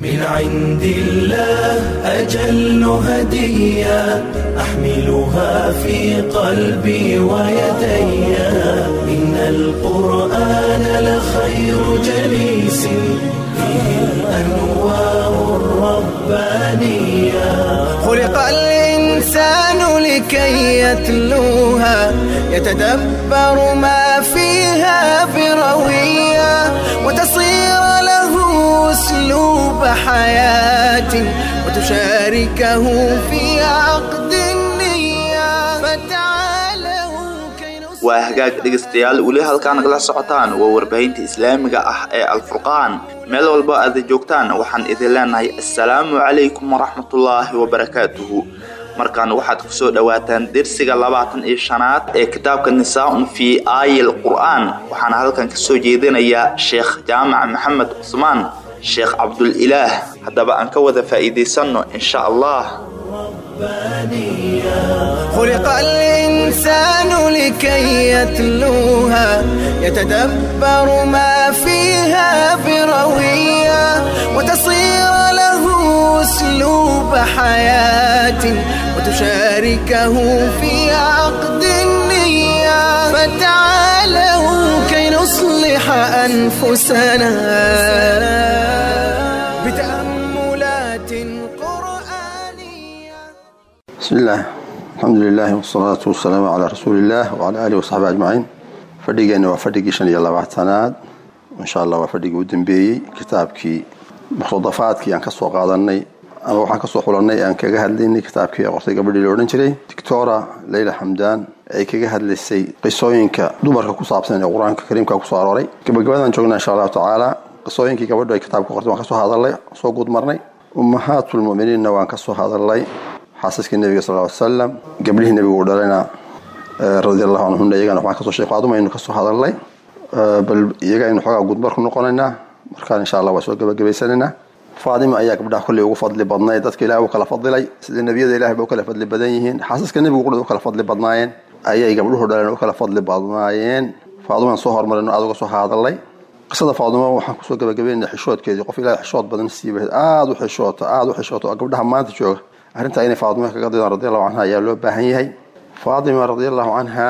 من عند الله أجل هدية أحملها في قلبي ويدي إن القرآن لخير جليس فيه الأنوار الربانية خلق الإنسان لكي يتلوها يتدبر ما فيها بروية وتصير له أسلوب حياة وتشاركه في عقد النية فتعالوا كي نصلح waa hagaag dhegaystayaal weli halkaa nagala socotaan waa warbaahinta islaamiga ah ee alfurqaan meel walba aad joogtaan waxaan idin leenahay assalaamu calaykum waraxmatullaahi wabarakaatuhu markaan waxaad kusoo dhowaataan dersiga labaatan iyo shanaad ee kitaabka nisaa-un fii aayil qur'aan waxaana halkan kasoo jeedinayaa sheekh jaamac maxamed cusmaan sheekh cabdulilaah haddaba aan ka wada faa'iidaysanno insha allah خلق الإنسان لكي يتلوها يتدبر ما فيها بروية وتصير له أسلوب حياة وتشاركه في عقد النية فتعالوا كي نصلح أنفسنا بتأملات قرآنية بسم الله الحمد لله والصلاة والسلام على رسول الله وعلى آله وصحبه أجمعين fadhigeena waa fadhigii shan iyo labaatanaad insha allah waa fadhigii u dambeeyey kitaabkii muqtadafaadkii aan kasoo qaadanay ama waxaan kasoo xulanay aan kaga hadlaynay kitaabkii qortay gabadhii la odhan jiray doctora leyla xamdaan ay kaga hadlaysay qisooyinka dumarka ku saabsan ee qur-aanka kariimka kusoo arooray gabagabadaan joognaa insha allahu tacaala qisooyinkii gabadhu ay kitaabka qortay waan kasoo hadalnay soo guud marnay ummahaatulmuminiinna waan kasoo hadalnay xaasaskii nebiga sal ly salam gabdhihii nebigu u dhalayna radi allahu canhuna iyagana waxaan kasoo sheekh faaduma aynu kasoo hadalnay bal iyaga aynu xoogaa gudmar ku noqonaynaa markaan insha allah waa soo gabagabaysanaynaa faadima ayaa gabdhaha kolley ugu fadli badnay dadka ilahi u kala fadilay sida nebiyada ilahi ba u kala fadli badan yihiin xaasaska nebigu qudhad u kala fadli badnaayeen ayay gabdhuhu dhaleen u kala fadli badnaayeen faadumaan soo hormarino aad uga soo hadalay qisada faaduma waxaan kusoo gabagabeynay xishoodkeedii qof ilahi xishood badan siiba aada u xishooto aada u xishooto oo gabdhaha maanta jooga arrintaa inay faadima kaga didaan radi allahu canha ayaa loo baahan yahay faatima radi allahu canha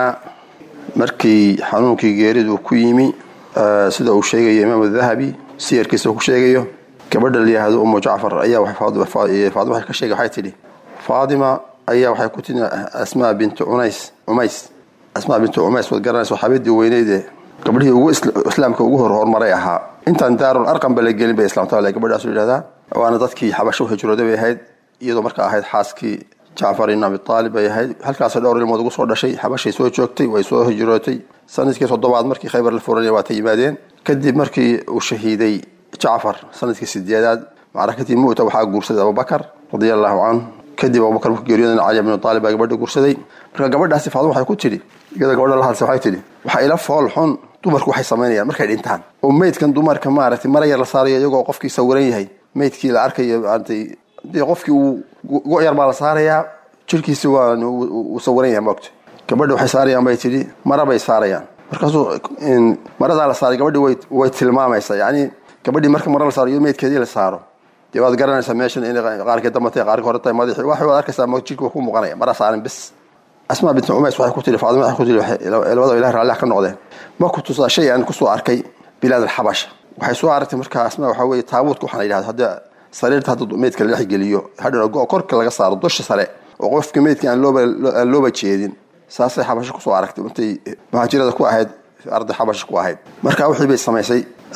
markii xanuunkii geeridu ku yimi sida uu sheegayo imaam dahabi siyarkiisa uu ku sheegayo gabadha layihahdo umu jacfar ayaa faadima ka sheegay waxay tidhi faatima ayaa waxay ku timi asmaa bintu cunays cumays asmaa bintu cumays waad garanaysa xabadii weyneydee gabdhihii ugu islaamka ugu hor horumaray ahaa intaan daarul arqam ba la gelin bay islamta gabadhaasu yidhahdaa waana dadkii xabasho hijrooda bay ahayd iyadoo markaa ahayd xaaskii jacfar ibn abi aalib bay ahayd halkaas dhowr ilmood ugu soo dhashay xabashay soo joogtay way soo hijrootay sanadkii toddobaad markii khaybar la furanaya waa ta yimaadeen kadib markii uu shahiiday jacfar sanadkii sideedaad macrakadii mu'ta waxaa guursaday abubakar radia allahu canhu kadib abubakar markuu geeriyoodan cali ibnu aalib baa gabadha guursaday marka gabadhaasi faaduma waxay ku tidhi iyada gabadha la hadlsa waxay tidhi waxaa ila fool xun dumarku waxay samaynayaan markay dhintaan oo meydkan dumarka maaragtay mara yar la saarayo iyagoo qofkii sawiran yahay meydkii la arkayo maaragtay dee qofkii uu go-yar baa la saarayaa jirkiisi waa uu sawiran yahay moogta gabadha waxay saarayaan bay tidhi mara bay saarayaan markaasuu maradaa la saaray gabadhii way way tilmaamaysaa yacni gabadhii marka mara la saaro iyo meydkeedii la saaro dee waad garanaysaa meeshan inay qaarkii damba tahay qaarkii hore tahay madaxii waxay waad arkaysaa mo jirka ku muuqanaya mara saaran bis asmaa bintu cumays waxay ku tihi faadima waxay ku tihi labada ilahi raalliha ka noqdeen ma ku tusaa shay aan kusoo arkay bilaad alxabasha waxay soo aragtay markaa asmaa waxaa weeye taabuudka waxaa la yidhahda hadda sariirta hadda meydka la dhex geliyo hadhana go korka laga saaro dusha sare oo qofka meydka aan looba aan looba jeedin saasay xabasho kusoo aragtay intay muhaajirada ku ahayd arday xabasho ku ahayd marka wixii bay samaysay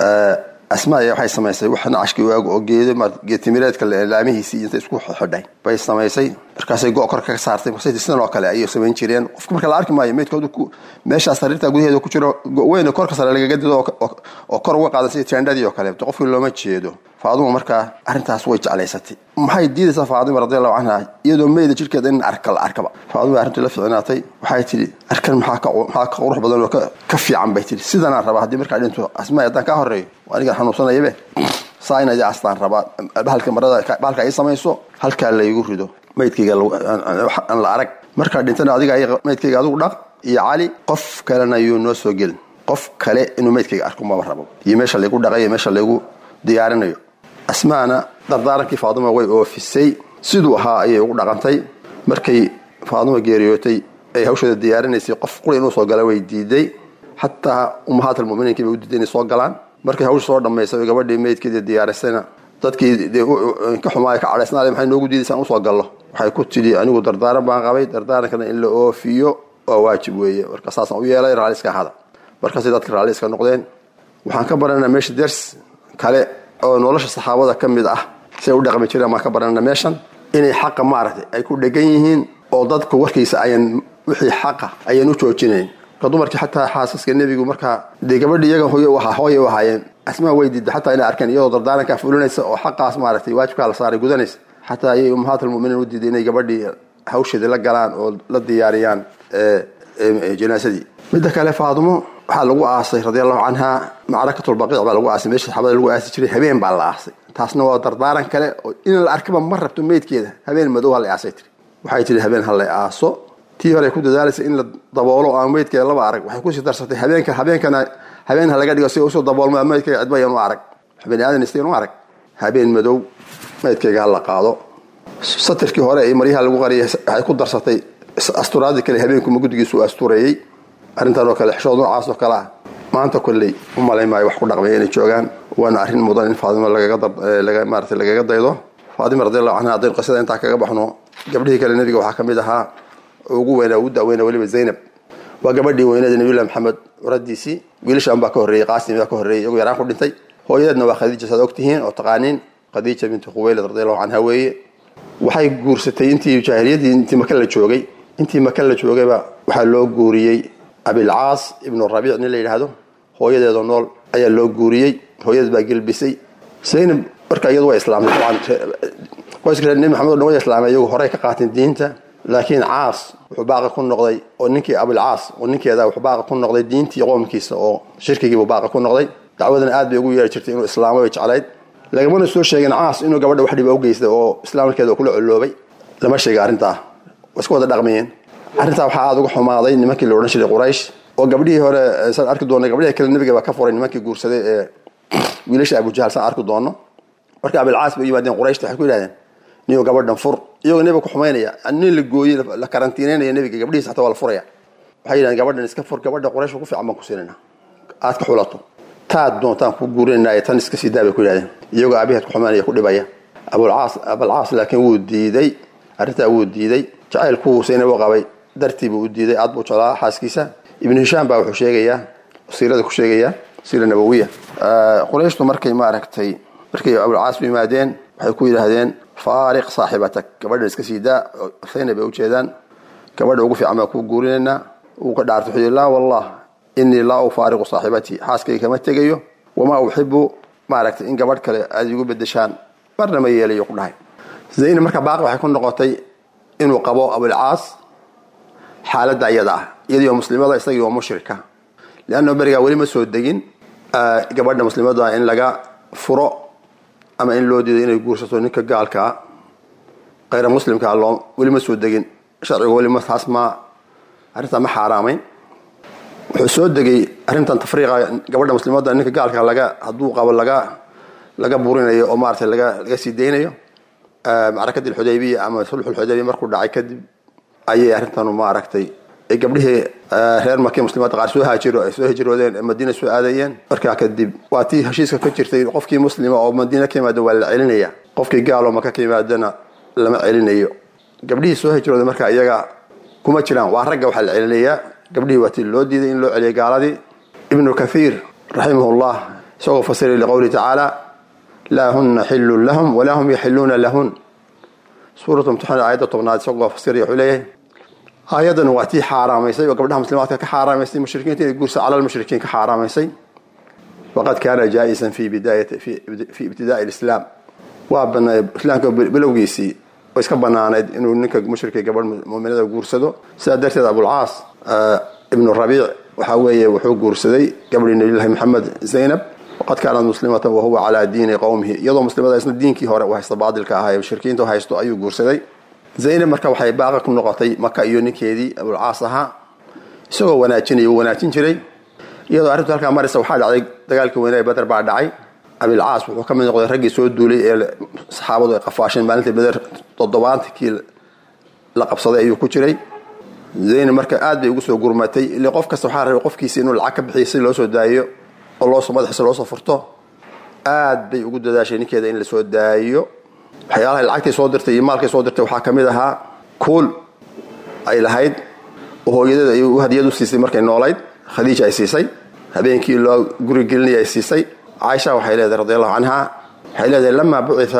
asmaa ayaa waxay samaysay wax nacashkii waago oo geedo geetimireedka laamihiisii inta isku xidhay bay samaysay markaasay go korka ka saartay markaasay sidan oo kale ayay samayn jireen qofka marka la arki maayo meydkoodu ku meeshaa sariirta gudaheeda ku jiro weyna korka sare lagaga dido oo kor uga qaadan sida teendhadii oo kale qofkii looma jeedo faaduma markaa arrintaas way jeclaysatay maxay diidaysaa faadima radiallahu canha iyadoo meyda jirkeeda in arka la arkaba faadima arrintii la ficnaatay waxay tidhi arkan maxaa ka maxaa ka qurux badan oo ka fiican bay tidhi sidanaan rabaa haddii markaa dhinto asmaa haddaan kaa horreeyo aniga xanuunsanayabe saa in astaan rabaa bahalka marada bahalka ay samayso halkaa laygu rido maydkayga aan la arag markaa dhintana adiga maydkayga adigu dhaq iyo cali qof kalena yuu noo soo gelin qof kale inuu maydkayga arko maba rabo iyo meesha laygu dhaqay iyo meesha laygu diyaarinayo asmaana dardaarankii faaduma way oofisay siduu ahaa ayay ugu dhaqantay markay faaduma geeriyootay ay hawsheeda diyaarinaysay qof quri inuu soo gala way diiday xataa ummahaat almuminiinki bay u diiday inay soo galaan markay hawsha soo dhammaysay oo gabadhii meydkeedii diyaarisayna dadkii dee ka xumaaya ka cadhaysnaale maxay noogu diidaysaan usoo gallo waxay ku tidhi anigu dardaaran baan qabay dardaarankana in la oofiyo waa waajib weeye marka saasaan u yeelay raalli iska ahada markaasay dadka raalli iska noqdeen waxaan ka baranaa meesha ders kale oo nolosha saxaabada ka mid ah siay u dhaqmi jireen baan ka baranana meeshan inay xaqa maaragtay ay ku dhegan yihiin oo dadku warkiisa ayan wixii xaqa ayan u joojinayn marka dumarkii xataa xaasaska nebigu markaa dee gabadhi iyaga hooy u ahaa hooya u ahaayeen asmaa way diida xataa inay arkeen iyadoo dardaarankaa fulinaysa oo xaqaas maaragtay waajibkaa la saaray gudanaysa xataa ayay ummahaat almuminiin u diiday inay gabadhii hawsheedii la galaan oo la diyaariyaan janaasadii midda kale faadumo waxaa lagu aasay radi allahu canha macrakatulbaqiic baa lagu aasay meesha saxaabada lagu aasi jiray habeen baa la aasay taasna waa dardaaran kale oo in la arkaba ma rabto meydkeeda habeen madow ha la aasay tiri waxay tiri habeen ha la aaso tii hore ku dadaalaysa in la daboolo aan meydkeeda laba arag waxay kusii darsatay habeenka habeenkana habeen ha laga dhigo si usoo daboolmo meydkeyga cidba yan u arag bani aadan istayn u arag habeen madow meydkeyga ha la qaado satirkii hore ee maryaha lagu qariyay waxay ku darsatay asturaadii kale habeenkuma guddigiisu astureeyey arrintan oo kale xishood noocaas oo kale ah maanta kolley u malayn maayo wax ku dhaqmaya inay joogaan waana arrin mudan in faadimo lagaga maarata lagaga daydo faadima radiallahu canha haddaynu qisada intaa kaga baxno gabdhihii kale nebiga waxaa ka mid ahaa ugu weyna ugu daweyna weliba zaynab waa gabadhii weynada nabiyullahi maxamed uradiisii wiilashaan baa ka horreeyey qaasim baa ka horreeyey iyagu yaraan ku dhintay hooyadeedna waa khadiija saad ogtihiin oo taqaaniin khadiija binti khuwaylad radiallahu canha weeye waxay guursatay intii jaahiliyaddii intii maka la joogay intii maka la joogayba waxaa loo guuriyey abilcaas ibnu rabiic nin la yidhaahdo hooyadeedoo nool ayaa loo guuriyey hooyadeed baa gelbisay zaynab marka iyadu waa islaamtay dabcan qoyska reer nebi maxamed o dhan way islaamay iyagu horey ka qaateen diinta laakiin caas wuxuu baaqi ku noqday oo ninkii abilcaas oo ninkeeda wuxuu baaqi ku noqday diintii qoomkiisa oo shirkigiibuu baaqi ku noqday dacwadan aad bay ugu yeeri jirtay inuu islaamo bay jeclayd lagamana soo sheegin caas inuu gabadha wax dhiba u geystay oo islaamkeeda kula coloobay lama sheega arrintaa waa iska wada dhaqmayeen arrintaa waxaa aada uga xumaaday nimankii la odhan jiray quraysh oo gabdhihii hore saan arki doona gabdhihii kale nebiga baa ka furay nimankii guursaday ee wiilasha abujahal saan arki doono marka abilcaas bay u yimaadeen qurayshta waxay ku yidhahdeen niyo gabadhan fur iyagoo nebiga ku xumaynaya nin la gooyey la karantiinaynaya nebiga gabdhihiisa xataa waa la furaya waxay yidhahdeen gabadhan iska fur gabadha quraysh ku fiican baan ku siinayna aad ka xulato taad doontaan ku guurinayna tan iska sii daa bay ku yidhahdeen iyagoo aabaheed ku xumaynaya ku dhibaya abulcaas abalcaas laakiin wuu diiday arrintaa wuu diiday jacaylkuu saynab u qabay dartiibuu u diiday aad buu jeclaa xaaskiisa ibnu hishaam baa wuxuu sheegayaa siirada ku sheegayaa siira nabawiya qurayshtu markay maaragtay markay abulcaas u yimaadeen waxay ku yidhaahdeen faariq saaxibatak gabadhan iska sii daa saynab bay ujeedaan gabadha ugu fiican baan kuu guurinaynaa uu ka dhaartay wuxuu yidhi laa wallah inii laa ufaariqu saaxibatii xaaskayga kama tegayo wamaa uxibu maaragtay in gabadh kale aad igu bedeshaan marna ma yeelayo ku dhahay zaynab marka baaqi waxay ku noqotay inuu qabo abulcaas xaaladda iyada ah iyadii oo muslimada isagii oo mushrika leanna berigaa weli ma soo degin gabadha muslimada in laga furo ama in loo diido inay guursato ninka gaalkaa kayra muslimkaa loo weli ma soo degin sharcigu weli ma taas ma arrintaa ma xaaraamayn wuxuu soo degay arrintan tafriiqa gabadha muslimada ninka gaalka laga hadduu qabo laga laga burinayo oo maaragtay laga laga sii daynayo macrakadii alxudaybiya ama sulxulxudaybiya markuu dhacay kadib ayay arrintanu maaragtay ay gabdhihii reer markii muslimaadda qaar soo haajiro ay soo hijroodeen ee madiina soo aadayeen markaa kadib waa tii heshiiska ka jirtay qofkii muslima oo madiina ka yimaada waa la celinaya qofkii gaaloo maka ka yimaadana lama celinayo gabdhihii soo hijrooday marka iyaga kuma jiraan waa ragga waxaa la celinayaa gabdhihii waa tii loo diiday in loo celiyay gaaladii ibnu kathiir raximahullah isagoo fasiray liqowlihi tacaala laa huna xilun lahum walaa hum yaxiluuna lahun suuratu mumtaxan aayadda tobnaad isagoo fasiraya wuxuu leeyahay aayadan waa tii xaaraamaysay oo gabdhaha muslimaadka ka xaaraamaysay mushrikiinta inay guursa cala lmushrikiin ka xaaraamaysay waqad kaana jaa-isan fi bidaayati fi ibtidaai lislaam waa banaa islaamka bilowgiisii oo iska banaanayd inuu ninka mushrika gabadh muminada guursado sidaa darteed abulcaas ibnu rabiic waxaa weeye wuxuu guursaday gabadhii nabiylahi maxamed zaynab waqad kaanat muslimatan wahuwa calaa diini qowmihi iyadoo muslimada isna diinkii hore u haysta baadilka ahaa ee mushrikiinta u haysto ayuu guursaday zaynab marka waxay baaqa ku noqotay maka iyo ninkeedii abulcaas ahaa isagoo wanaajinaya uu wanaajin jiray iyadoo arrintu halkaa maraysa waxaa dhacday dagaalkii weynaa badar baa dhacay abilcaas wuxuu ka mid noqday raggii soo duulay ee saxaabadu ay qafaasheen maalintii beder toddobaantankii la qabsaday ayuu ku jiray zaynab marka aad bay ugu soo gurmatay ile qof kasta waxaa rabay qofkiisa inuu lacag ka bixiyo si loo soo daayo oo loosoo madaxiisa loosoo furto aad bay ugu dadaashay ninkeeda in lasoo daayo waxyaalahay lacagtay soo dirtay iyo maalkay soo dirtay waxaa ka mid ahaa kuul ay lahayd oo hooyadeed ay hadiyad u siisay markay noolayd khadiija ay siisay habeenkii loo guri gelinaya ay siisay caaisha waxay leedahay radi allahu canha waxay leedahay lamaa bucia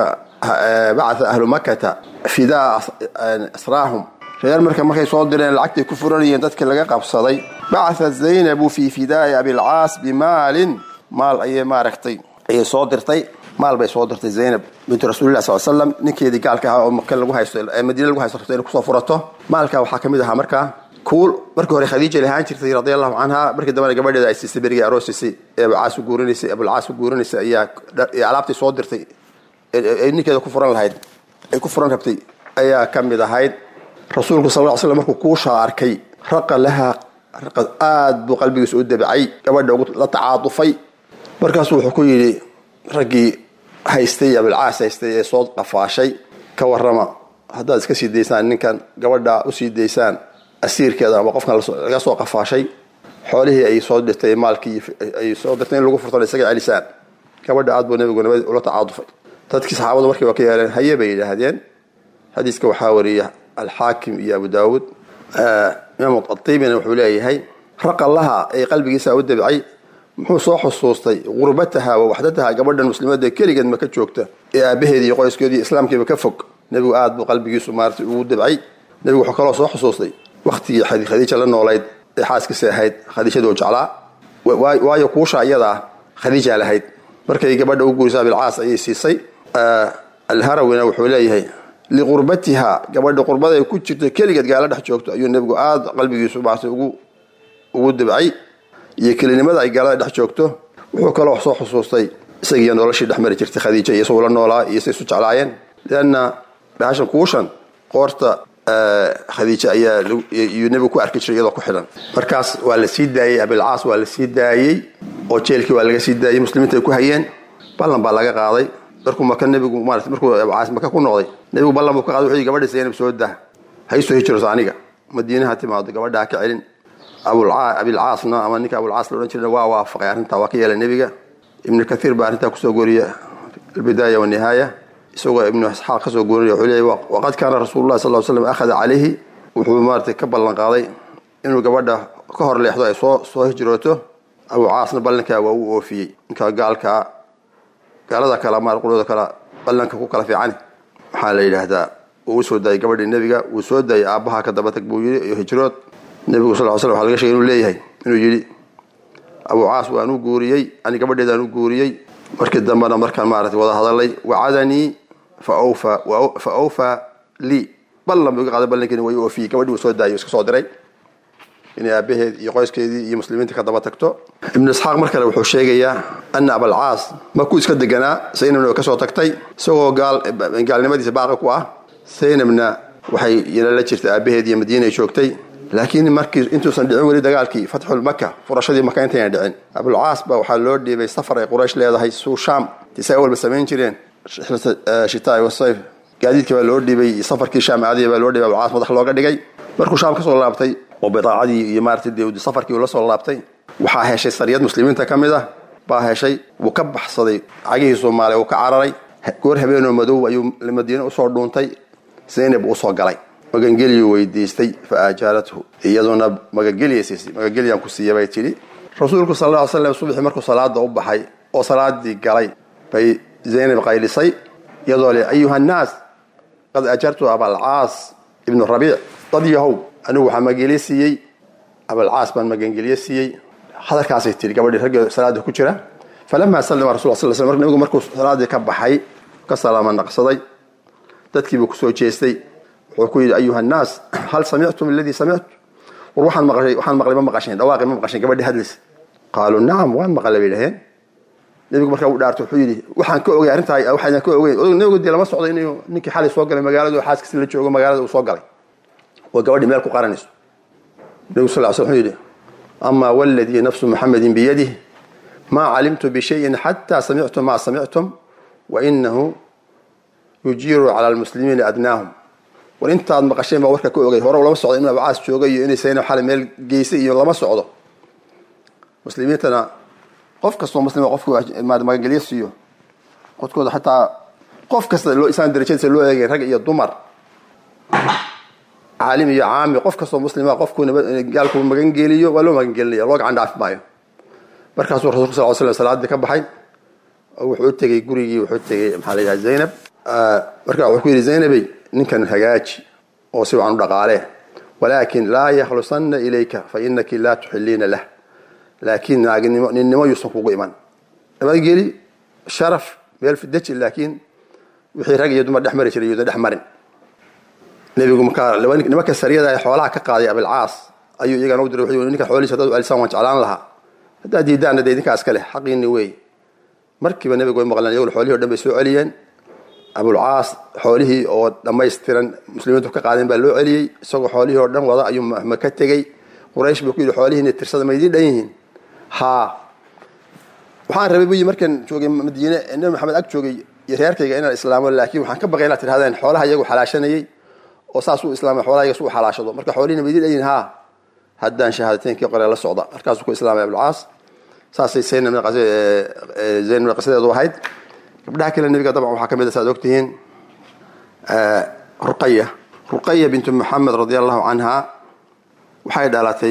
bacaa ahlu makata fidaa asraahum reer marka markay soo direen lacagtay ku furanayeen dadkii laga qabsaday bacaat zaynabu fi fidaai abilcaas bimaalin maal ayay maaragtay ayay soo dirtay maal bay soo dirtay zaynab bintu rasuulilah sal slam ninkeedii gaalka ahaa oo maka lagu haysto madiina lagu haysto rabto inay kusoo furato maalka waxaa ka mid ahaa markaa kuul markii hore khadiija lahaan jirtay radi allahu canha markii dambena gabadheeda ay siisay berigii aroosisay ee abacaas u guurinaysay abulcaas u guurinaysay ayaa alaabtii soo dirtay ay ninkeeda ku furan lahayd ay ku furan rabtay ayaa ka mid ahayd rasuulku sal ll slam markuu kuushaa arkay raqa lahaa raqa aad buu qalbigiisa u dabcay gabadha la tacaadufay markaasuu wuxuu ku yidhi raggii haystay abilcaas haystay ee soo qafaashay ka warrama haddaad iska sii daysaan ninkan gabadha usii daysaan asiirkeeda ama qofkan laga soo qafaashay xoolihii ay soo dirtay maalkii ay soo dirtay in lagu furtan isaga celisaan gabadha aad buu nabigu nabad ula tacaadufay dadkii saxaabadu markii waa ka yeeleen haye bay yidhaahdeen xadiiska waxaa wariya alxaakim iyo abu daawuud imaam aibina wuxuu leeyahay raqallaha ee qalbigiisa u dabcay muxuu soo xusuustay gurbataha wa waxdataha gabadhan muslimada keligeed ma ka joogta ee aabaheedi iyo qoyskeedi iyo islaamkiiba ka fog nebigu aad buu qalbigiisu maarata ugu dabcay nebigu wuxuu kaloo soo xusuustay waktigii khadiija la noolayd ee xaaskiisa ahayd khadiijadu jeclaa waayo kuusha iyadaa khadiija lahayd markay gabadha u guurisa abilcaas ayay siisay alharawina wuxuu leeyahay liqurbatiha gabadha qurbada ay ku jirto keligeed gaala dhex joogto ayuu nebigu aada qalbigiisu maarata ugu ugu dabcay iyo kelinimada ay gaalada dhex joogto wuxuu kaloo soo xusuustay isagiiyo noloshii dhex mari jirtay khadiija iyo isagoo la noolaa iyo say isu jeclaayeen lianna bahashan kuushan qoorta khadiija ayaa iyuu nebigu ku arki jiray iyadoo ku xidhan markaas waa la sii daayey abilcaas waa la sii daayey oo jeelkii waa laga sii daayey muslimiinta ay ku hayeen ballan baa laga qaaday markuu maka nebigu maarata markuu abcaas maka ku noqday nebigu ballan buu ka qaaday wuxuu gabadha zaynab soo dah ha isoo hijirto aniga madiinaha timaado gabadha ha ka celin abilcaasna ama ninka abulcaas la odhan jirana waa waafaqay arrintaa waa ka yeelay nebiga ibnu kathiir baa arrintaa kusoo gooriya albidaaya wanihaaya isagoo ibnu isxaaq kasoo gooriya wuxuu leeyay waqad kaana rasuulullahi sal slam akhada calayhi wuxuu maaratay ka ballan qaaday inuu gabadha ka hor leexdo ay soo soo hijrooto abucaasna ballankaa waa uu oofiyey ninka gaalkaa gaalada kale maar qulooda kale ballanka ku kala fiicani waxaa la yidhaahdaa wuu usoo daayay gabadhii nebiga wuu soo daayay aabbaha ka dabatag buu yidhi iyo hijrood nebigu sal l slam waxa laga shegay inuu leeyahay inuu yidhi abucaas waan u guuriyey ani gabadheedaan u guuriyey markii dambena markaan maarata wada hadalay wacadanii fa awfaa lii ballan buu iga qaaday ballankeeni way u oofiyey gabadhii uu soo daayay iska soo diray inay aabaheed iyo qoyskeedii iyo muslimiinta ka daba tagto ibnu isxaaq mar kale wuxuu sheegayaa ana abalcaas markuu iska deganaa saynabna way kasoo tagtay isagoo gaalnimadiisa baaqi ku ah saynabna waxay yala jirtay aabaheed iyo madiina ay joogtay laakiin markii intuusan dhicin weli dagaalkii fatxul maka furashadii maka intayna dhicin abulcaas baa waxaa loo dhiibay safar ay quraysh leedahay suu shaam tisaa walba samayn jireen shitaai wasayf gaadiidkii baa loo dhiibay safarkii shaam aadiya baa loo dhiibay abulcaas madax looga dhigay markuu shaam kasoo laabtay oo bidaacadii iyo maarata de safarkii uu la soo laabtay waxaa heshay sariyad muslimiinta ka mid ah baa heshay wuu ka baxsaday cagihii soomaaliya uu ka cararay goor habeenoo madow ayuu madiine usoo dhuuntay zaynab usoo galay magangeliyu weydiistay fa aajaalathu iyaduna magangeliya siisay magangeliyan ku siiya bay tidhi rasuulku sal lla ly slam subaxii markuu salaada u baxay oo salaadii galay bay zaynab qaylisay iyadoo le ayuha nnaas qad ajartu abalcaas ibnu rabiic dad yahow anigu waxaa magangeliye siiyey abalcaas baan magangeliye siiyey hadalkaasay tihi gabadhii raggii salaada ku jira falamaa sallama rasul sal sl nabigu markuu salaadii ka baxay ka salaama naqsaday dadkiibuu kusoo jeestay wuxuu ku yidhi ayuha nnaas hal samictum aladii samictu war waxaan maqashay waxaan maqlay ma maqasheen dhawaaqi ma maqasheen gabadhii hadlis qaaluu nacam waan maqlay bay dhaheen nebigu markaa u dhaartay wuxuu yidhi waxaan ka ogay arrintaa waxaydan ka ogeyn odog nebigu dee lama socdo inuu ninkii xalay soo galay magaalada oo xaaskiisi la joogo magaalada uu soo galay oo gabadhii meel ku qaranayso nebigu sal l sl wuxuu yidhi amaa waladii nafsu muxamedin biyadih maa calimtu bishayin xataa samictum maa samictum wainahu yujiiru cala almuslimiina adnaahum war intaad maqasheen baa warka ka ogay hore lama socdo in abcaas joogay iyo inay sayna xale meel geysay iyo lama socdo muslimiintana qof kastoo muslima qofku magangelyo siiyo qodkooda xataa qof kasta loo isaan darajadiisa loo eegay rag iyo dumar caalim iyo caami qof kastoo muslima qofku gaalku magangeliyo waa loo magangelinaya loo gacan dhaafi maayo markaasuu rasulka sal slam salaadii ka baxay wuxuu tegey gurigii wuxuu tegey maxaa la yidhaha zaynab marka wuxuu ku yidhi zaynabey ninkan hagaaji oo si wacan u dhaqaalee walaakin laa yakhlusanna ilayka fa inaki laa tuxiliina lah laakiin naaginimo ninnimo yuusan kugu iman nabadgeli sharaf meel fideji laakiin wixii rag iyo dumar dhex mari jiray yuusan dhex marin nebigu markaa nimanka sariyada ee xoolaha ka qaaday abilcaas ayuu iyagana u diray wuxuu yidhi ninka xoolihiisa haddaad u alisaan waan jeclaan lahaa haddaad diidaanna dee idinkaa iska leh xaqiinni wey markiiba nebigu way maqleen iyaguna xoolihii o dhan bay soo celiyeen abulcaas xoolihii oo dhammaystiran muslimiintu ka qaadeen baa loo celiyey isagoo xoolihii oo dhan wada ayuu maka tegey quraysh buu ku yidhi xoolihiina tirsada ma idiin dhan yihiin haa waxaan rabay buyi markaan joogay madiine nabi maxamed ag joogay iyo reerkayga inaan islaamo laakiin waxaan ka baqay inaad tidhahdeen xoolaha iyagu xalaashanayey oo saas uu islaamay xoolaha iyaga su u xalaashado marka xoolihiina ma idiin dhan yihiin haa haddaan shahaadateynkii qore la socda markaasuu ku islaamay abulcaas saasay zaynab qisadeedu ahayd gabdhaha kale nebiga dabcan waxaa ka mid a saad ogtihiin ruqaya ruqaya bintu maxamed radi allahu canha waxay dhalatay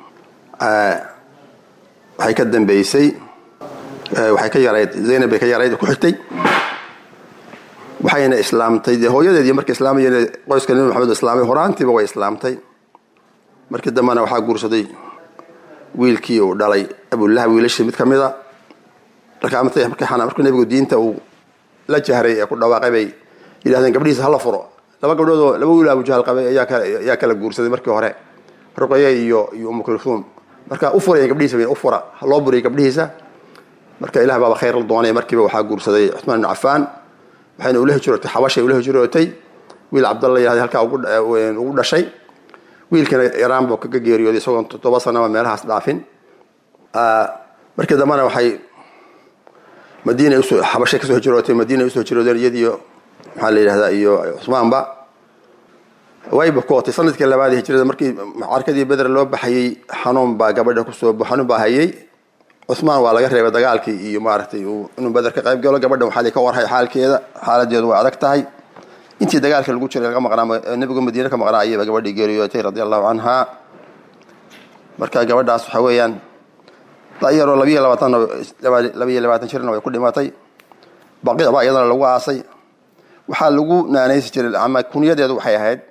waxay ka dambeysay waxay ka yarayd zaynab bay ka yarayd ku xigtay waxayna islaamtay dee hooyadeedii markay islaamayeen qoyska nebi maxamed islaamay horaantiiba way islaamtay markii dambena waxaa guursaday wiilkii uu dhalay abulahab wiilashii mid ka mida markii nebigu diinta uu la jahray ee ku dhawaaqay bay yidhahdeen gabdhihiisa hala furo laba gabdhoodoo laba wiil abujahal qabay ayaa kala guursaday markii hore ruqaya iyo iyo umu kulhuum marka u furaya gabdhihiisa u fura loo buriyay gabdhihiisa marka ilah baaba khayr la doonay markiiba waxaa guursaday cuثmaan ibn cafaan waxayna ula hijrootay xabashay ula hijrootay wiil cabdalla yihahday halkaa ugu dhashay wiilkana iraan buu kaga geeriyooday isagoon toddoba sanaba meelahaas dhaafin markii dambena waxay madiina usoo xabashay kasoo hijrootay madiina usoo hijroodeen iyadiyo maxaa la yidhahdaa iyo cusmaanba way bukootay sanadkii labaad hijrada markii carkadii beder loo baxayey xanuun baa gabadha kusoo xanuun baa hayay cusmaan waa laga reebay dagaalkii iyo maaragtay inuu beder ka qayb galo gabadha waxaa ka warhay xaalkeeda xaaladeedu way adag tahay intii dagaalka lagu jiray laga maqnaa nebigu madiine ka maqnaa ayayba gabadhii geeriyootay radi allahu canha marka gabadhaas waxa weeyaan dayaroo labiyo labaatan labiyo labaatan jirna way ku dhimatay baqiic baa iyadana lagu aasay waxaa lagu naanaysi jiray ama kunyadeedu waxay ahayd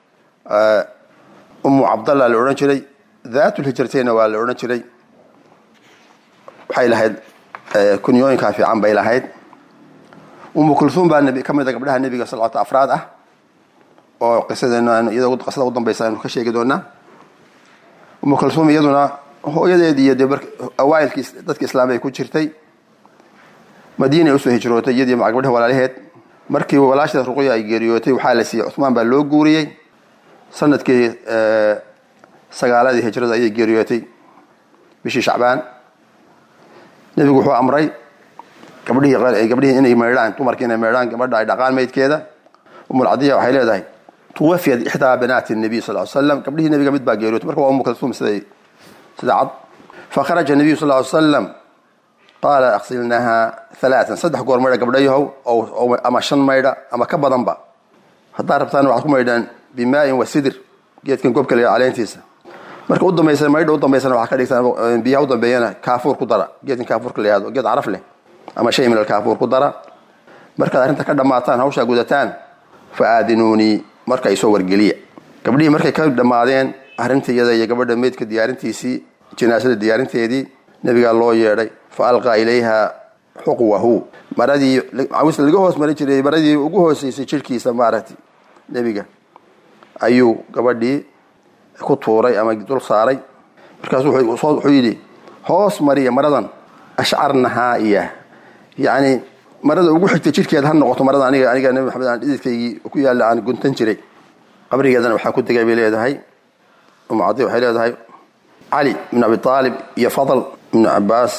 umu cabdallah la odhan jiray daatulhijratayna waa la odhan jiray waxay lahayd kunyooyinkaa fiican bay lahayd umu kulhuum baa ka mid a gabdhaha nebiga salawata afraad ah oo qisadeena iyadoo qisada u dambaysa aynu ka sheegi doonaa umu kulhuum iyaduna hooyadeed iyo dee awaailkii dadka islaamay ay ku jirtay madiinay usoo hijrootay iyadii gabdhaha walaalaheed markii walaasheed ruqya ay geeriyootay waxaa la siiyey cuثmaan baa loo guuriyey sanadkii sagaaladii hijrada ayay geeriyootay bishii shacbaan nebigu wuxuu amray gabdhihii gabdhihii inay meydhaan dumarkii inay meydhaan gabadha ay dhaqaan maydkeeda umulcadiya waxay leedahay tuwafiyat ixdaa banaati nabiy sal l slam gabdhihii nebiga mid baa geeriyootay marka waa umu kalsuum siday sida cad fakharaja nabiyu sal ly slam qaala aksilnaha alaaan saddex goor maydha gabdhayahow ama shan maydha ama ka badanba haddaa rabtaan waxaad ku maydhaan bimaain wa sidir geedkan gobka la caleentiisa marka u dambaysa maydha u dambaysana waxaa ka dhigtaan biyaha u dambeeyana kaafuur ku dara geedkan kaafuurka la yihahdo geed caraf leh ama shay min alkaafuur ku dara markaad arrinta ka dhammaataan hawshaa gudataan fa aadinuunii marka isoo wargeliya gabdhihii markay ka dhammaadeen arrinta iyada iyo gabadha meydka diyaarintiisii janaasada diyaarinteedii nebigaa loo yeedhay fa alqaa ilayha xuqwahu maradii cawis laga hoos marin jiray maradii ugu hooseysay jirhkiisa maaragtay nebiga ayuu gabadhii ku tuuray ama dul saaray markaasu wuxuu yidhi hoos mariya maradan ashcarnahaa iya yacni marada ugu xigtay jirhkeed ha noqoto marada aniga aniga nebi maxamed aan dhididkaygii ku yaalla aan guntan jiray qabrigeedana waxaa ku degay bay leedahay umu cadi waxay leedahay cali ibn abi aalib iyo fadl ibnu cabaas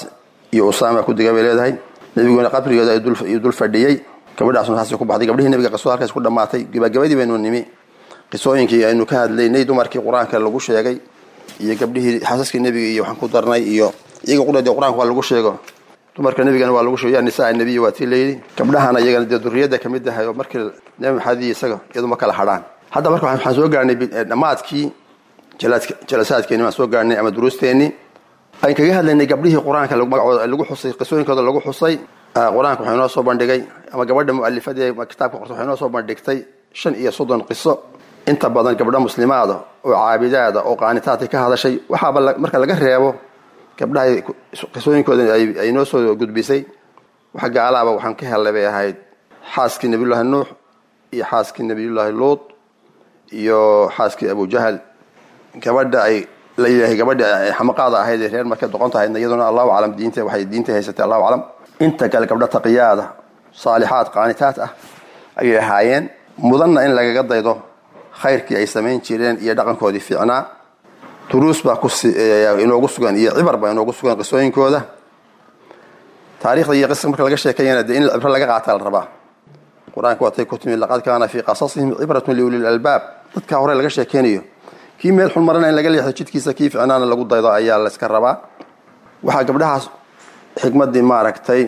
iyo usaama ku dega bay leedahay nebiguna qabrigeeda ayuu dul fadhiyey gabadhaasna saasay ku baxday gabdhihii nebiga qisada halkaas ku dhammaatay gabagabadii baynu nimi qisooyinkii aynu ka hadlaynay dumarkii qur-aanka lagu sheegay iyo gabdhihii xaasaskii nebiga iyo waxaan ku darnay iyo iyaga qudhadee qur-aanka waa lagu sheego dumarka nebigana waa lagu sheego yaa nisaa nebiya waa tii layidhi gabdhahana iyagana dee duriyadda ka mid ahay oo markii nebi maxamed iyo isaga iyadu ma kala hadhaan hadda marka waxaan soo gaarnay dhammaadkii jalasaadkeeni baan soo gaarnay ama duruusteenii aan kaga hadlaynay gabdhihii qur-aanka magacooda lagu xusay qisooyinkooda lagu xusay qur-aanka waxaa inoo soo bandhigay ama gabadha mu'alifadee kitaabka qorta waxay inoo soo bandhigtay shan iyo soddon qiso inta badan gabdho muslimaada oo caabidaada oo qaanitaadka ka hadashay waxaaba marka laga reebo gabdhaha qisooyinkooda ay noo soo gudbisay waxa gaalaaba waxaan ka hellay bay ahayd xaaskii nabiyullaahi nuux iyo xaaskii nabiyullaahi luut iyo xaaskii abujahal gabadha ay layilahay gabadha xamaqaada ahayd ee reer marka doqonta ahaydna iyaduna allahu aclam diinta waxay diinta haysatay allahu aclam inta kale gabdho taqiyaada saalixaad qaanitaad ah ayay ahaayeen mudanna in lagaga daydo khayrkii ay samayn jireen iyo dhaqankoodii fiicnaa duruus baa inoogu sugan iyo cibar baa inoogu sugan qisooyinkooda taarikhda iyo qisa marka laga sheekayana dee in cibro laga qaata la rabaa qur-aanka waatay ku timi laqad kaana fii qasasihim cibratun liuli lalbaab dadka hore laga sheekeynayo kii meel xun marana in laga leexdo jidkiisa kii ficnaana lagu daydo ayaa layska rabaa waxaa gabdhahaas xikmaddii maaragtay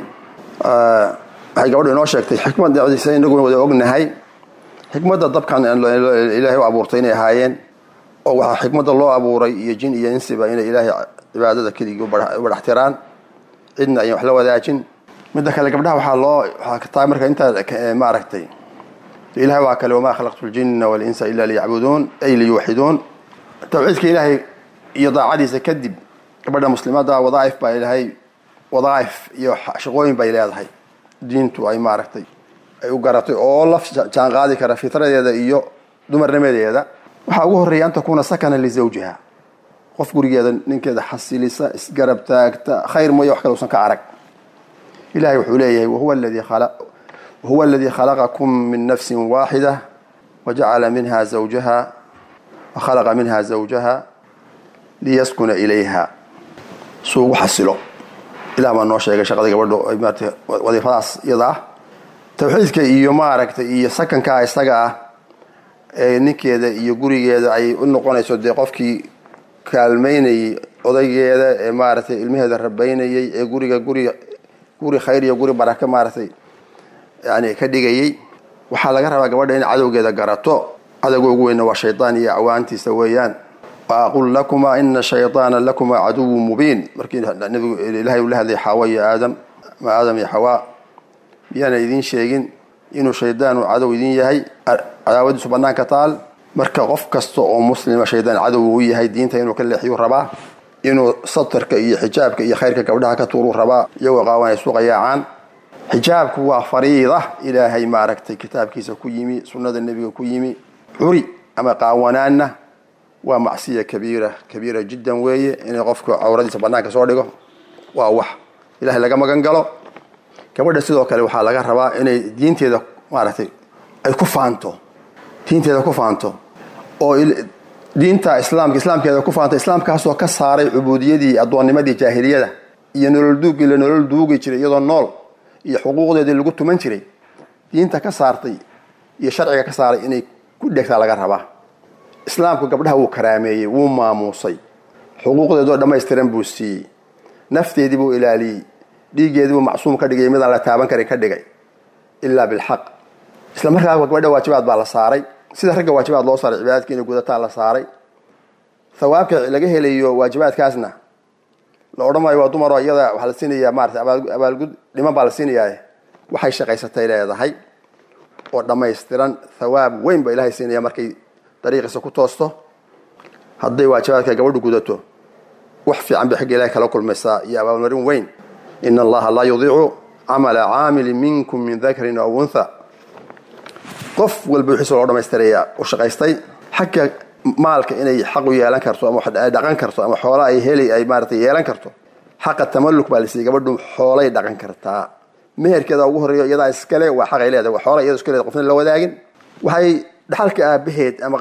waxay gabadhu inoo sheegtay xikmaddiisa inaguna wada ognahay xikmadda dabkan ilaahay u abuurtay inay ahaayeen oo waxaa xikmadda loo abuuray iyo jin iyo insiba inay ilaahay cibaadada keligii u badhaxtiraan cidna ayan wax la wadaajin midda kale gabdhaha waxaa loo waxaa ka tahay marka intaa maaragtay ilahay waa kale wamaa khalaqtu ljinna walinsa ila liyacbuduun ay liyuwaxiduun tawxiidka ilaahay iyo daacadiisa kadib gabadha muslimaada wadaaif baa ilaahay wadaaif iyo shaqooyin bay leedahay diintu ay maaragtay ay u garatay oo la jaan qaadi kara fitradeeda iyo dumarnimadeeda waxaa ugu horreeya an takuuna sakana lizawjiha qof gurigeeda ninkeeda xasilisa isgarab taagta khayr mooye wax kale usan ka arag ilahay wuxuu leeyahay wahuwa aladii wahuwa aladii khalaqakum min nafsin waaxida wajacala minha zawjaha wakhalaqa minha zawjaha liyaskuna ilayha suu ugu xasilo ilah baa noo sheegay shaqada gabadho maarata wadiifadaas iyada ah tawxiidka iyo maaragtay iyo sakankaa isaga ah ee ninkeeda iyo gurigeeda ay u noqonayso dee qofkii kaalmaynayay odaygeeda ee maaragtay ilmaheeda rabaynayay ee guriga guri guri khayr iyo guri baraka maaragtay yani ka dhigayay waxaa laga rabaa gabadha in cadowgeeda garato cadowga ugu weyna waa shaydaan iyo acwaantiisa weeyaan waaqul lakuma ina shayطaana lakuma caduwu mubiin markii nabigu ilahay uu la hadlay xaawa iyo aadam ama aadam iyo xawaa miyaana idiin sheegin inuu shaydaanu cadow idin yahay cadaawadiisu banaanka taal marka qof kasta oo muslima shaydaan cadow u yahay diinta inuu ka leexiyuu rabaa inuu satarka iyo xijaabka iyo khayrka gabdhaha ka tuuruu rabaa iyagoo qaawan ay suqayaacaan xijaabku waa fariida ilaahay maaragtay kitaabkiisa ku yimi sunnada nebiga ku yimi curi ama qaawanaanna waa macsiya kabiira kabiira jiddan weeye inay qofku cawradiisa banaanka soo dhigo waa wax ilahay laga magan galo gabadha sidoo kale waxaa laga rabaa inay diinteeda maaragtay ay ku faanto diinteeda ku faanto oo diinta islaamka islaamkeeda ku faanto islaamkaasoo ka saaray cubuudiyadii addoonnimadii jaahiliyada iyo nolol duugii la nolol duugi jiray iyadoo nool iyo xuquuqdeedii lagu tuman jiray diinta ka saartay iyo sharciga ka saaray inay ku dhegtaa laga rabaa islaamku gabdhaha wuu karaameeyey wuu maamuusay xuquuqdeedoo dhammaystiran buu siiyey nafteedii buu ilaaliyey dhiiggeedii buu macsuum ka dhigay midaan la taaban karin ka dhigay ilaa bilxaq isla markaa gabadha waajibaad baa la saaray sida ragga waajibaad loo saaray cibaadadka inay gudataa la saaray thawaabka laga helayo waajibaadkaasna la odhan maayo waa dumaroo iyada waxaa la siinayaa maarata abaalgud dhiman baa la siinayaa waxay shaqaysatay leedahay oo dhammaystiran thawaab weyn baa ilahay siinaya markay dariiqiisa ku toosto hadday waajibaadka gabadhu gudato wax fiican bay xagga ilahay kala kulmaysaa iyo abaalmarin weyn ina allaha laa yudiicu camala caamilin minkum min dakarin aw untha qof walba wixiisa loo dhamaystirayaa u shaqaystay xagga maalka inay xaq u yeelan karto ama ay dhaqan karto ama xoola ay heli ay maarata yeelan karto xaqa tamalluk baa lasiiyey gabadhu xoolay dhaqan kartaa meherkeeda ugu horreeyo iyadaa iskale waa xaqay leedahay waa xoola iyada iska leedahay qofna la wadaagin waxay dhaxalka aabaheed ama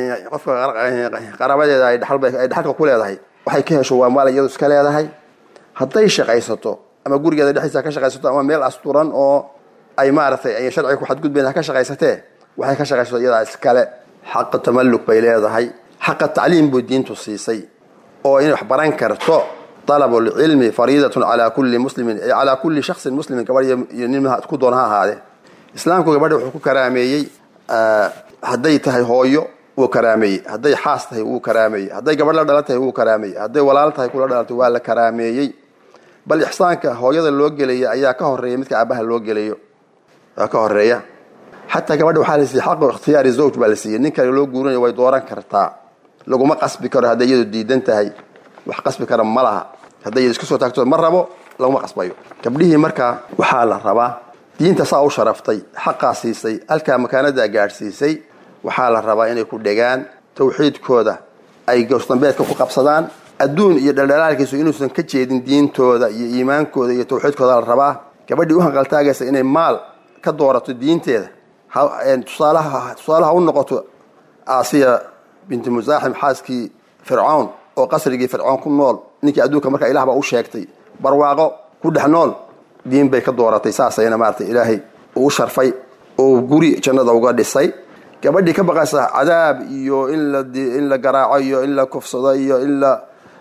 qofka qaraabadeeda ay dhaxalka ku leedahay waxay ka hesho waa maal iyadu iska leedahay hadday shaqaysato ama gurigeeda dhexdiisa ha ka shaqaysato ama meel asturan oo ay maaragtay ay sharciga ku xadgudbayn ha ka shaqaysatee waxay ka shaqaysato iyadaa iskale xaqa tamalluk bay leedahay xaqa tacliim buu diintu siisay oo inay wax baran karto طلب العلم فريضة على كل مسلم على كل شخص مسلم gabadh iyo nin ku doon ha ahaadee islaamku gabadha wuxuu ku karaameeyey hadday tahay hooyo wuu karaameeyey hadday xaas tahay wuu karaameeyey hadday gabadh la dhalan tahay wuu karaameeyey hadday walaal tahay kula dhalatay waa la karaameeyey bal ixsaanka hooyada loo gelaya ayaa ka horeeya midka aabaha loo gelayo waa ka horeeya xataa gabadha waxaa la siiyey xaqu ikhtiyaari zawj baa la siiyey nin kale loo guurinayo way dooran kartaa laguma qasbi karo hadday iyadu diidan tahay wax qasbi kara ma laha hadday isku soo taagto ma rabo laguma qasbayo gabdhihii markaa waxaa la rabaa diinta saa u sharaftay xaqaa siisay halkaa makaanadaa gaadhsiisay waxaa la rabaa inay ku dhegaan tawxiidkooda ay gowsdambeedka ku qabsadaan adduun iyo dhaldhalaalkiisu inuusan ka jeedin diintooda iyo iimaankooda iyo tawxiidkooda la rabaa gabadhii u hanqaltaagaysa inay maal ka doorato diinteeda tusaalaha tusaalaha u noqoto aasiya binti musaaxim xaaskii fircawn oo qasrigii fircoon ku nool ninkii adduunka markaa ilah baa u sheegtay barwaaqo ku dhex nool diin bay ka dooratay saasayna maarata ilaahay uu sharfay oo guri jannada uga dhisay gabadhii ka baqaysa cadaab iyo in la in la garaaco iyo in la kufsado iyo in la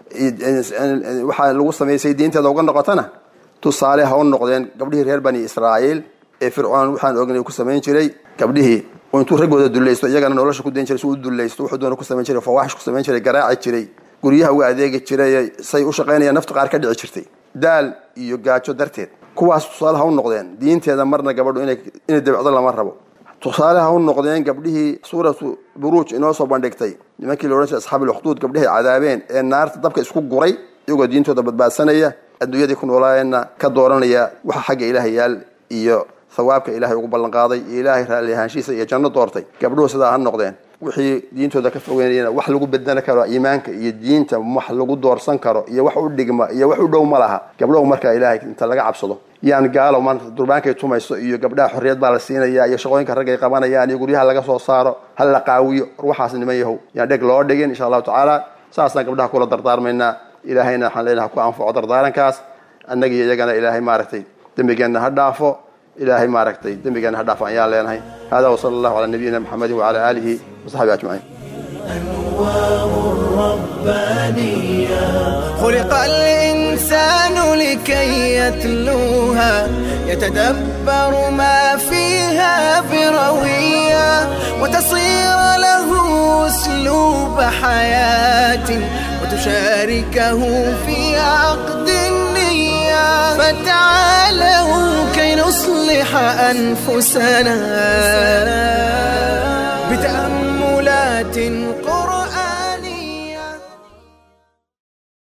waxaa lagu samaysay diinteeda uga noqotana tusaale ha u noqdeen gabdhihii reer bani israa'iil ee fircoon waxaan ognay ku samayn jiray gabdhihii oo intuu raggooda dulaysto iyagana nolosha ku dayn jiray si u dulaysto wuxuu doona ku samayn jiray fawaaxish ku samayn jiray garaaci jiray guryaha uga adeegi jiray say u shaqaynayaan nafta qaar ka dhici jirtay daal iyo gaajo darteed kuwaas tusaale ha u noqdeen diinteeda marna gabadhu inay inay dabicdo lama rabo tusaale ha u noqdeen gabdhihii suuratu buruuj inoo soo bandhigtay nimankii la odhan jiray asxaabil ukhduud gabdhihay cadaabeen ee naarta dabka isku guray iyagoo diintooda badbaadsanaya adduunyadii ku noolaayeenna ka dooranaya waxa xagga ilaahay yaal iyo hawaabka ilaahay ugu ballanqaaday iyo ilaahay raalli ahaanshiisa iyo janno doortay gabdhuhu sidaa ha noqdeen wixii diintooda ka fogeynayana wax lagu bedeli karo iimaanka iyo diinta wax lagu doorsan karo iyo wax u dhigma iyo wax u dhow ma laha gabdhahu markaa ilaahay inta laga cabsado yaan gaalo maanta durbaankay tumayso iyo gabdhaha xorriyad baa la siinaya iyo shaqooyinka raggay qabanayaan iyo guryaha laga soo saaro ha la qaawiyo war waxaas niman yahow yaan dheg loo dhigin insha allahu tacaala saasaan gabdhaha kula dardaarmaynaa ilaahayna waxaan leenaha ku anfaco dardaarankaas annaga iyo iyagana ilaahay maaragtay dembigeenna ha dhaafo ilaahay maaragtay dembigeenna ha dhaafo ayaan leenahay hada wasala allahu calaa nabiyina maxamedin wacala aalihi wasaxbihi ajmaciin خلق الإنسان لكي يتلوها يتدبر ما فيها بروية وتصير له أسلوب حياة وتشاركه في عقد النية فتعالوا كي نصلح أنفسنا بتأملات قرآن